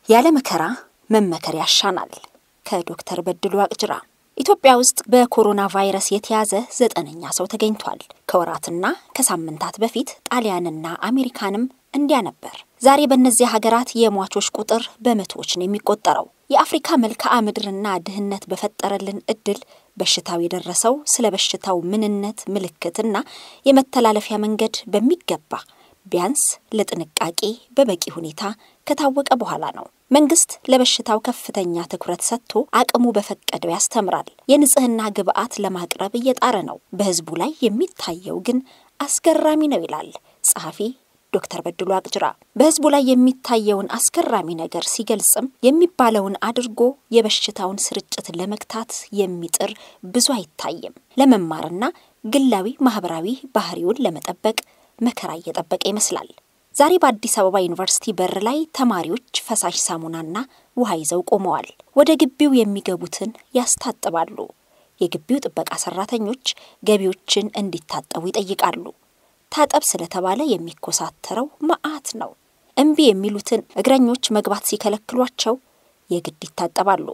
ያለ መከራ መመከር ያሻናል። ከዶክተር በድሉ አቅጅራ። ኢትዮጵያ ውስጥ በኮሮና ቫይረስ የተያዘ ዘጠነኛ ሰው ተገኝቷል። ከወራትና ከሳምንታት በፊት ጣሊያንና አሜሪካንም እንዲያ ነበር። ዛሬ በእነዚህ ሀገራት የሟቾች ቁጥር በመቶዎች ነው የሚቆጠረው። የአፍሪካ መልክዓ ምድርና ድህነት በፈጠረልን እድል በሽታው የደረሰው ስለ በሽታው ምንነት፣ ምልክትና የመተላለፊያ መንገድ በሚገባ ቢያንስ ለጥንቃቄ በበቂ ሁኔታ ከታወቀ በኋላ ነው። መንግስት ለበሽታው ከፍተኛ ትኩረት ሰጥቶ አቅሙ በፈቀደው ያስተምራል። የንጽህና ግብዓት ለማቅረብ እየጣረ ነው። በህዝቡ ላይ የሚታየው ግን አስገራሚ ነው ይላል ጸሐፊ ዶክተር በድሉ አቅጅራ። በህዝቡ ላይ የሚታየውን አስገራሚ ነገር ሲገልጽም የሚባለውን አድርጎ የበሽታውን ስርጭት ለመግታት የሚጥር ብዙ አይታይም። ለመማርና ግላዊ ማህበራዊ ባህሪውን ለመጠበቅ መከራ እየጠበቀ ይመስላል። ዛሬ በአዲስ አበባ ዩኒቨርሲቲ በር ላይ ተማሪዎች ፈሳሽ ሳሙናና ውሃ ይዘው ቆመዋል። ወደ ግቢው የሚገቡትን ያስታጥባሉ። የግቢው ጥበቃ ሰራተኞች ገቢዎችን እንዲታጠቡ ይጠይቃሉ። ታጠብ ስለተባለ የሚኮሳተረው መዓት ነው። እምቢ የሚሉትን እግረኞች መግባት ሲከለክሏቸው የግድ ይታጠባሉ።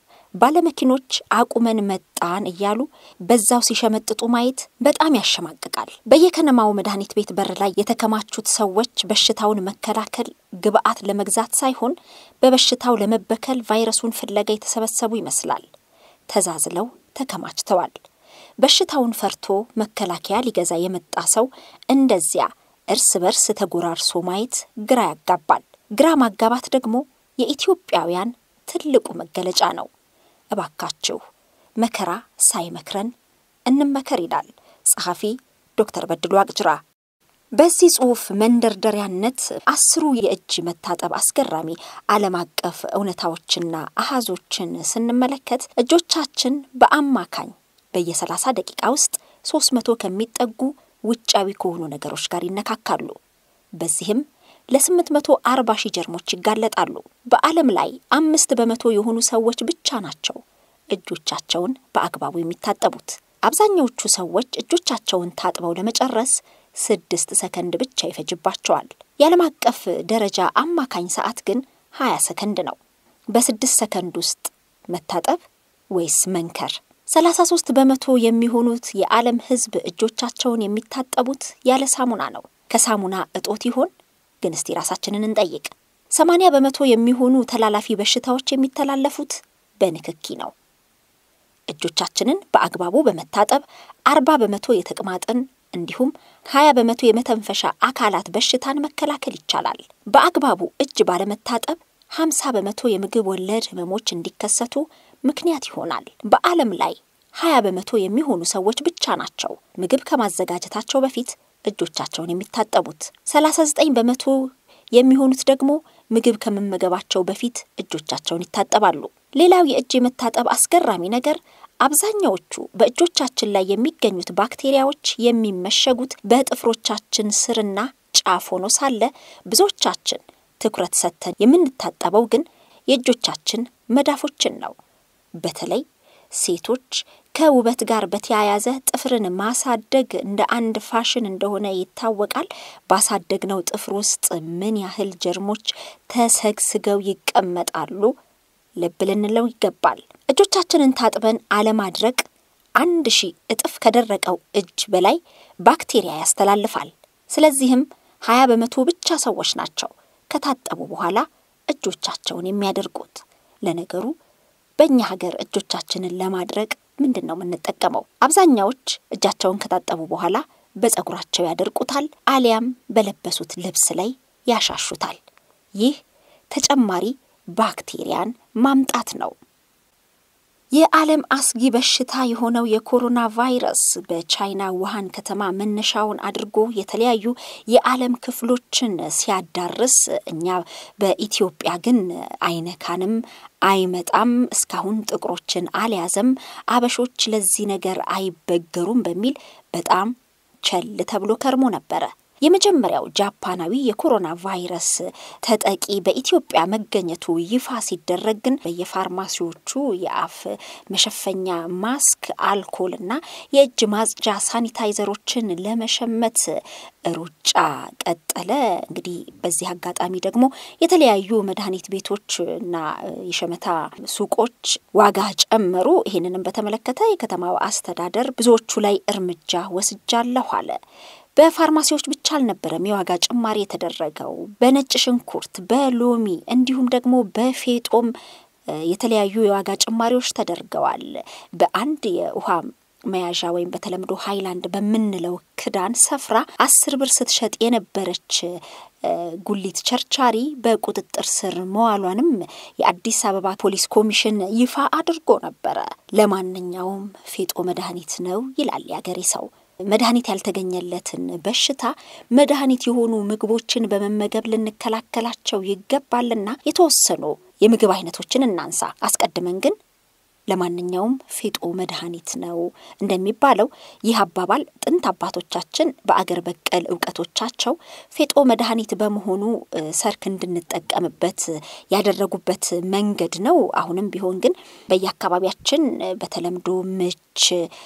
ባለመኪኖች አቁመን መጣን እያሉ በዛው ሲሸመጥጡ ማየት በጣም ያሸማቅቃል። በየከነማው መድኃኒት ቤት በር ላይ የተከማቹት ሰዎች በሽታውን መከላከል ግብዓት ለመግዛት ሳይሆን በበሽታው ለመበከል ቫይረሱን ፍለጋ የተሰበሰቡ ይመስላል። ተዛዝለው ተከማችተዋል። በሽታውን ፈርቶ መከላከያ ሊገዛ የመጣ ሰው እንደዚያ እርስ በርስ ተጎራርሶ ማየት ግራ ያጋባል። ግራ ማጋባት ደግሞ የኢትዮጵያውያን ትልቁ መገለጫ ነው። እባካችሁ መከራ ሳይመክረን እንመከር ይላል ጸሐፊ ዶክተር በድሉ አቅጅራ። በዚህ ጽሑፍ መንደርደሪያነት አስሩ የእጅ መታጠብ አስገራሚ ዓለም አቀፍ እውነታዎችና አሃዞችን ስንመለከት እጆቻችን በአማካኝ በየሰላሳ ደቂቃ ውስጥ ሶስት መቶ ከሚጠጉ ውጫዊ ከሆኑ ነገሮች ጋር ይነካካሉ። በዚህም ለስምንት መቶ አርባ ሺህ ጀርሞች ይጋለጣሉ። በዓለም ላይ አምስት በመቶ የሆኑ ሰዎች ብቻ ናቸው እጆቻቸውን በአግባቡ የሚታጠቡት። አብዛኛዎቹ ሰዎች እጆቻቸውን ታጥበው ለመጨረስ ስድስት ሰከንድ ብቻ ይፈጅባቸዋል። የዓለም አቀፍ ደረጃ አማካኝ ሰዓት ግን ሀያ ሰከንድ ነው። በስድስት ሰከንድ ውስጥ መታጠብ ወይስ መንከር? ሰላሳ ሶስት በመቶ የሚሆኑት የዓለም ሕዝብ እጆቻቸውን የሚታጠቡት ያለ ሳሙና ነው። ከሳሙና እጦት ይሆን? ግን እስቲ ራሳችንን እንጠይቅ። ሰማንያ በመቶ የሚሆኑ ተላላፊ በሽታዎች የሚተላለፉት በንክኪ ነው። እጆቻችንን በአግባቡ በመታጠብ አርባ በመቶ የተቅማጥን እንዲሁም ሀያ በመቶ የመተንፈሻ አካላት በሽታን መከላከል ይቻላል። በአግባቡ እጅ ባለመታጠብ ሀምሳ በመቶ የምግብ ወለድ ህመሞች እንዲከሰቱ ምክንያት ይሆናል። በዓለም ላይ ሀያ በመቶ የሚሆኑ ሰዎች ብቻ ናቸው ምግብ ከማዘጋጀታቸው በፊት እጆቻቸውን የሚታጠቡት። ሰላሳ ዘጠኝ በመቶ የሚሆኑት ደግሞ ምግብ ከመመገባቸው በፊት እጆቻቸውን ይታጠባሉ። ሌላው የእጅ የመታጠብ አስገራሚ ነገር አብዛኛዎቹ በእጆቻችን ላይ የሚገኙት ባክቴሪያዎች የሚመሸጉት በጥፍሮቻችን ስርና ጫፍ ሆኖ ሳለ ብዙዎቻችን ትኩረት ሰጥተን የምንታጠበው ግን የእጆቻችን መዳፎችን ነው። በተለይ ሴቶች ከውበት ጋር በተያያዘ ጥፍርን ማሳደግ እንደ አንድ ፋሽን እንደሆነ ይታወቃል። ባሳደግነው ጥፍር ውስጥ ምን ያህል ጀርሞች ተሰግስገው ይቀመጣሉ? ልብ ልንለው ይገባል። እጆቻችንን ታጥበን አለማድረቅ አንድ ሺህ እጥፍ ከደረቀው እጅ በላይ ባክቴሪያ ያስተላልፋል። ስለዚህም ሀያ በመቶ ብቻ ሰዎች ናቸው ከታጠቡ በኋላ እጆቻቸውን የሚያደርጉት። ለነገሩ በእኛ ሀገር እጆቻችንን ለማድረቅ ምንድን ነው የምንጠቀመው? አብዛኛዎች እጃቸውን ከታጠቡ በኋላ በፀጉራቸው ያደርቁታል፣ አሊያም በለበሱት ልብስ ላይ ያሻሹታል። ይህ ተጨማሪ ባክቴሪያን ማምጣት ነው። የዓለም አስጊ በሽታ የሆነው የኮሮና ቫይረስ በቻይና ውሃን ከተማ መነሻውን አድርጎ የተለያዩ የዓለም ክፍሎችን ሲያዳርስ እኛ በኢትዮጵያ ግን አይነካንም፣ አይመጣም፣ እስካሁን ጥቁሮችን አልያዘም፣ አበሾች ለዚህ ነገር አይበገሩም በሚል በጣም ቸል ተብሎ ከርሞ ነበረ። የመጀመሪያው ጃፓናዊ የኮሮና ቫይረስ ተጠቂ በኢትዮጵያ መገኘቱ ይፋ ሲደረግ ግን በየፋርማሲዎቹ የአፍ መሸፈኛ ማስክ፣ አልኮል እና የእጅ ማጽጃ ሳኒታይዘሮችን ለመሸመት ሩጫ ቀጠለ። እንግዲህ በዚህ አጋጣሚ ደግሞ የተለያዩ መድኃኒት ቤቶች እና የሸመታ ሱቆች ዋጋ ጨመሩ። ይህንንም በተመለከተ የከተማው አስተዳደር ብዙዎቹ ላይ እርምጃ ወስጃለሁ አለ። በፋርማሲዎች ብቻ አልነበረም የዋጋ ጭማሪ የተደረገው። በነጭ ሽንኩርት፣ በሎሚ እንዲሁም ደግሞ በፌጦም የተለያዩ የዋጋ ጭማሪዎች ተደርገዋል። በአንድ የውሃ መያዣ ወይም በተለምዶ ሃይላንድ በምንለው ክዳን ሰፍራ አስር ብር ስትሸጥ የነበረች ጉሊት ቸርቻሪ በቁጥጥር ስር መዋሏንም የአዲስ አበባ ፖሊስ ኮሚሽን ይፋ አድርጎ ነበረ። ለማንኛውም ፌጦ መድኃኒት ነው ይላል ያገሬ ሰው። መድኃኒት ያልተገኘለትን በሽታ መድኃኒት የሆኑ ምግቦችን በመመገብ ልንከላከላቸው ይገባልና የተወሰኑ የምግብ አይነቶችን እናንሳ። አስቀድመን ግን ለማንኛውም ፌጦ መድኃኒት ነው እንደሚባለው ይህ አባባል ጥንት አባቶቻችን በአገር በቀል እውቀቶቻቸው ፌጦ መድኃኒት በመሆኑ ሰርክ እንድንጠቀምበት ያደረጉበት መንገድ ነው። አሁንም ቢሆን ግን በየአካባቢያችን በተለምዶ ምች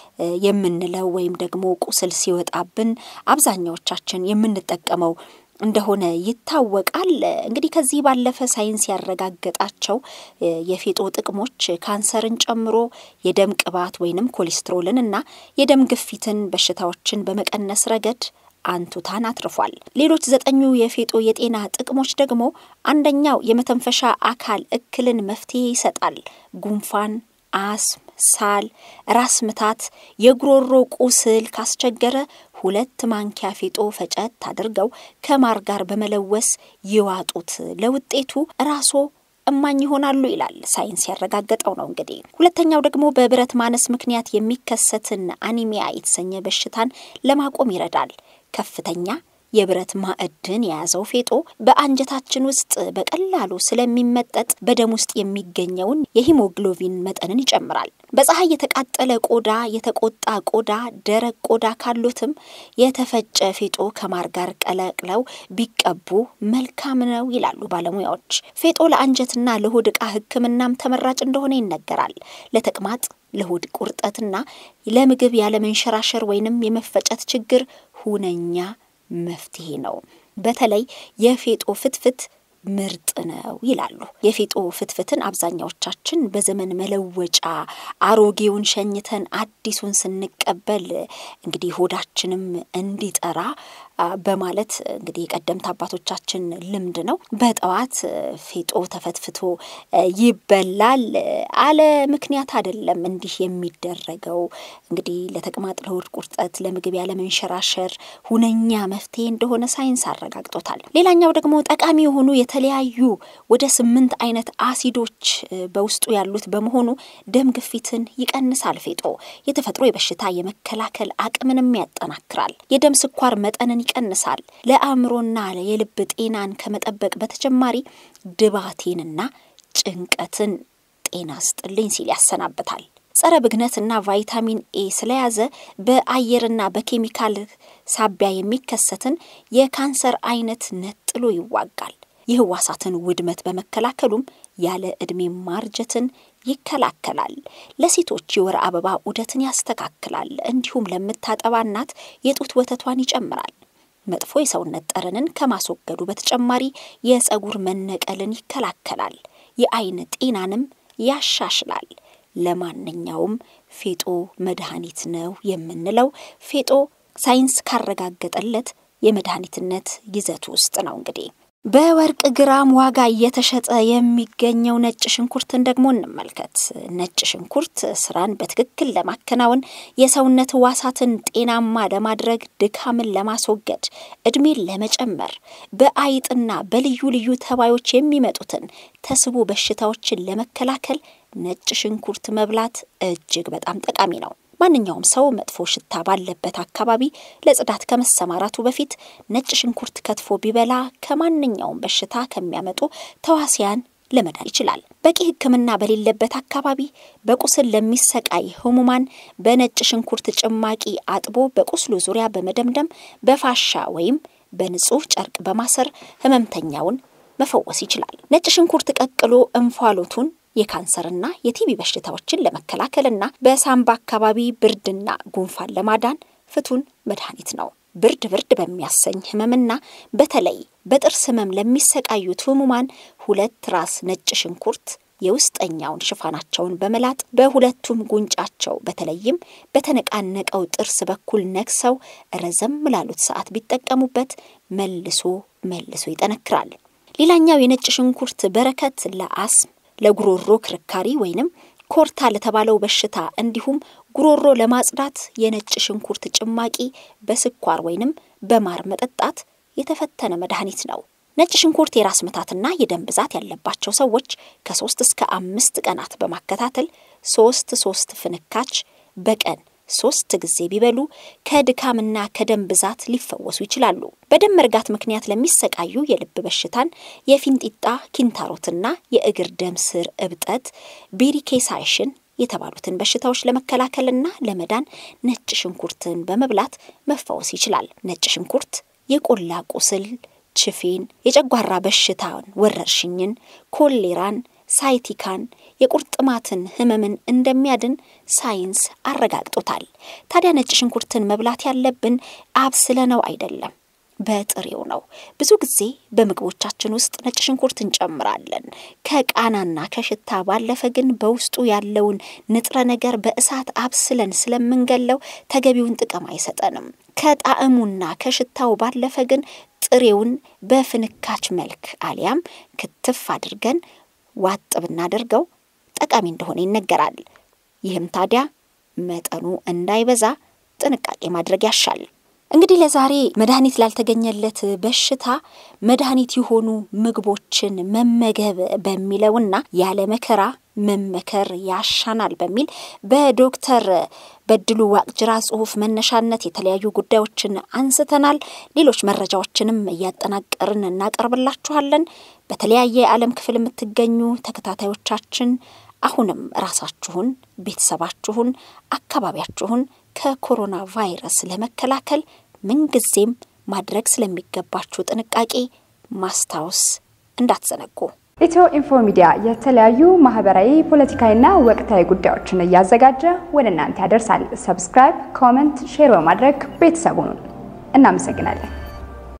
የምንለው ወይም ደግሞ ቁስል ሲወጣብን አብዛኛዎቻችን የምንጠቀመው እንደሆነ ይታወቃል። እንግዲህ ከዚህ ባለፈ ሳይንስ ያረጋገጣቸው የፌጦ ጥቅሞች ካንሰርን ጨምሮ የደም ቅባት ወይንም ኮሌስትሮልን እና የደም ግፊትን በሽታዎችን በመቀነስ ረገድ አንቱታን አትርፏል። ሌሎች ዘጠኙ የፌጦ የጤና ጥቅሞች ደግሞ አንደኛው የመተንፈሻ አካል እክልን መፍትሄ ይሰጣል። ጉንፋን፣ አስም፣ ሳል፣ ራስ ምታት፣ የጉሮሮ ቁስል ካስቸገረ ሁለት ማንኪያ ፌጦ ፈጨት አድርገው ከማር ጋር በመለወስ ይዋጡት። ለውጤቱ ራስዎ እማኝ ይሆናሉ ይላል ሳይንስ ያረጋገጠው ነው። እንግዲህ ሁለተኛው ደግሞ በብረት ማነስ ምክንያት የሚከሰትን አኒሚያ የተሰኘ በሽታን ለማቆም ይረዳል። ከፍተኛ የብረት ማዕድን የያዘው ፌጦ በአንጀታችን ውስጥ በቀላሉ ስለሚመጠጥ በደም ውስጥ የሚገኘውን የሂሞግሎቢን መጠንን ይጨምራል። በፀሐይ የተቃጠለ ቆዳ፣ የተቆጣ ቆዳ፣ ደረቅ ቆዳ ካሉትም የተፈጨ ፌጦ ከማር ጋር ቀላቅለው ቢቀቡ መልካም ነው ይላሉ ባለሙያዎች። ፌጦ ለአንጀትና ለሆድ ዕቃ ሕክምናም ተመራጭ እንደሆነ ይነገራል። ለተቅማጥ ለሆድ ቁርጠትና ለምግብ ያለመንሸራሸር ወይንም የመፈጨት ችግር ሁነኛ መፍትሄ ነው። በተለይ የፌጦ ፍትፍት ምርጥ ነው ይላሉ። የፌጦ ፍትፍትን አብዛኛዎቻችን በዘመን መለወጫ አሮጌውን ሸኝተን አዲሱን ስንቀበል እንግዲህ ሆዳችንም እንዲጠራ በማለት እንግዲህ የቀደምት አባቶቻችን ልምድ ነው። በጠዋት ፌጦ ተፈትፍቶ ይበላል አለ ምክንያት አይደለም እንዲህ የሚደረገው። እንግዲህ ለተቅማጥ፣ ለሆድ ቁርጠት፣ ለምግብ ያለመንሸራሸር ሁነኛ መፍትሄ እንደሆነ ሳይንስ አረጋግጦታል። ሌላኛው ደግሞ ጠቃሚ የሆኑ የተለያዩ ወደ ስምንት አይነት አሲዶች በውስጡ ያሉት በመሆኑ ደም ግፊትን ይቀንሳል። ፌጦ የተፈጥሮ የበሽታ የመከላከል አቅምንም ያጠናክራል። የደም ስኳር መጠንን ይቀንሳል። ለአእምሮና የልብ ጤናን ከመጠበቅ በተጨማሪ ድባቴንና ጭንቀትን ጤና ስጥልኝ ሲል ያሰናብታል። ጸረ ብግነትና ቫይታሚን ኤ ስለያዘ በአየርና በኬሚካል ሳቢያ የሚከሰትን የካንሰር አይነት ነጥሎ ይዋጋል። የህዋሳትን ውድመት በመከላከሉም ያለ ዕድሜ ማርጀትን ይከላከላል። ለሴቶች የወር አበባ ዑደትን ያስተካክላል። እንዲሁም ለምታጠባ እናት የጡት ወተቷን ይጨምራል። መጥፎ የሰውነት ጠረንን ከማስወገዱ በተጨማሪ የፀጉር መነቀልን ይከላከላል። የአይን ጤናንም ያሻሽላል። ለማንኛውም ፌጦ መድኃኒት ነው የምንለው ፌጦ ሳይንስ ካረጋገጠለት የመድኃኒትነት ይዘቱ ውስጥ ነው እንግዲህ በወርቅ ግራም ዋጋ እየተሸጠ የሚገኘው ነጭ ሽንኩርትን ደግሞ እንመልከት። ነጭ ሽንኩርት ስራን በትክክል ለማከናወን የሰውነት ህዋሳትን ጤናማ ለማድረግ፣ ድካምን ለማስወገድ፣ እድሜን ለመጨመር፣ በአይጥና በልዩ ልዩ ተባዮች የሚመጡትን ተስቦ በሽታዎችን ለመከላከል ነጭ ሽንኩርት መብላት እጅግ በጣም ጠቃሚ ነው። ማንኛውም ሰው መጥፎ ሽታ ባለበት አካባቢ ለጽዳት ከመሰማራቱ በፊት ነጭ ሽንኩርት ከትፎ ቢበላ ከማንኛውም በሽታ ከሚያመጡ ተዋሲያን ለመዳን ይችላል። በቂ ሕክምና በሌለበት አካባቢ በቁስል ለሚሰቃይ ህሙማን በነጭ ሽንኩርት ጭማቂ አጥቦ በቁስሉ ዙሪያ በመደምደም በፋሻ ወይም በንጹህ ጨርቅ በማሰር ህመምተኛውን መፈወስ ይችላል። ነጭ ሽንኩርት ቀቅሎ እንፋሎቱን የካንሰርና የቲቢ በሽታዎችን ለመከላከልና በሳምባ አካባቢ ብርድና ጉንፋን ለማዳን ፍቱን መድኃኒት ነው። ብርድ ብርድ በሚያሰኝ ህመምና በተለይ በጥርስ ህመም ለሚሰቃዩት ህሙማን ሁለት ራስ ነጭ ሽንኩርት የውስጠኛውን ሽፋናቸውን በመላጥ በሁለቱም ጉንጫቸው በተለይም በተነቃነቀው ጥርስ በኩል ነክሰው ረዘም ላሉት ሰዓት ቢጠቀሙበት መልሶ መልሶ ይጠነክራል። ሌላኛው የነጭ ሽንኩርት በረከት ለአስም፣ ለጉሮሮ ክርካሪ ወይንም ኮርታ ለተባለው በሽታ እንዲሁም ጉሮሮ ለማጽዳት የነጭ ሽንኩርት ጭማቂ በስኳር ወይንም በማር መጠጣት የተፈተነ መድኃኒት ነው። ነጭ ሽንኩርት የራስ ምታትና የደም ብዛት ያለባቸው ሰዎች ከሶስት እስከ አምስት ቀናት በማከታተል ሶስት ሶስት ፍንካች በቀን ሶስት ጊዜ ቢበሉ ከድካምና ከደም ብዛት ሊፈወሱ ይችላሉ። በደም መርጋት ምክንያት ለሚሰቃዩ የልብ በሽታን፣ የፊንጢጣ ኪንታሮትና የእግር ደም ስር እብጠት፣ ቤሪኬሳይሽን የተባሉትን በሽታዎች ለመከላከልና ለመዳን ነጭ ሽንኩርትን በመብላት መፈወስ ይችላል። ነጭ ሽንኩርት የቆላ ቁስል ችፌን፣ የጨጓራ በሽታን፣ ወረርሽኝን፣ ኮሌራን፣ ሳይቲካን፣ የቁርጥማትን ህመምን እንደሚያድን ሳይንስ አረጋግጦታል። ታዲያ ነጭ ሽንኩርትን መብላት ያለብን አብስለነው አይደለም፣ በጥሬው ነው። ብዙ ጊዜ በምግቦቻችን ውስጥ ነጭ ሽንኩርት እንጨምራለን። ከቃናና ከሽታ ባለፈ ግን በውስጡ ያለውን ንጥረ ነገር በእሳት አብስለን ስለምንገለው ተገቢውን ጥቅም አይሰጠንም። ከጣዕሙና ከሽታው ባለፈ ግን ጥሬውን በፍንካች መልክ አሊያም ክትፍ አድርገን ዋጥ ብናደርገው ጠቃሚ እንደሆነ ይነገራል። ይህም ታዲያ መጠኑ እንዳይበዛ ጥንቃቄ ማድረግ ያሻል። እንግዲህ ለዛሬ መድኃኒት ላልተገኘለት በሽታ መድኃኒት የሆኑ ምግቦችን መመገብ በሚለውና ያለ መከራ መመከር ያሻናል በሚል በዶክተር በድሉ ዋቅጅራ ጽሁፍ መነሻነት የተለያዩ ጉዳዮችን አንስተናል። ሌሎች መረጃዎችንም እያጠናቀርን እናቀርብላችኋለን። በተለያየ የዓለም ክፍል የምትገኙ ተከታታዮቻችን አሁንም ራሳችሁን፣ ቤተሰባችሁን፣ አካባቢያችሁን ከኮሮና ቫይረስ ለመከላከል ምንጊዜም ማድረግ ስለሚገባችሁ ጥንቃቄ ማስታወስ እንዳትዘነጉ። ኢትዮ ኢንፎ ሚዲያ የተለያዩ ማህበራዊ፣ ፖለቲካዊና ወቅታዊ ጉዳዮችን እያዘጋጀ ወደ እናንተ ያደርሳል። ሰብስክራይብ፣ ኮመንት፣ ሼር በማድረግ ቤተሰቡን እናመሰግናለን።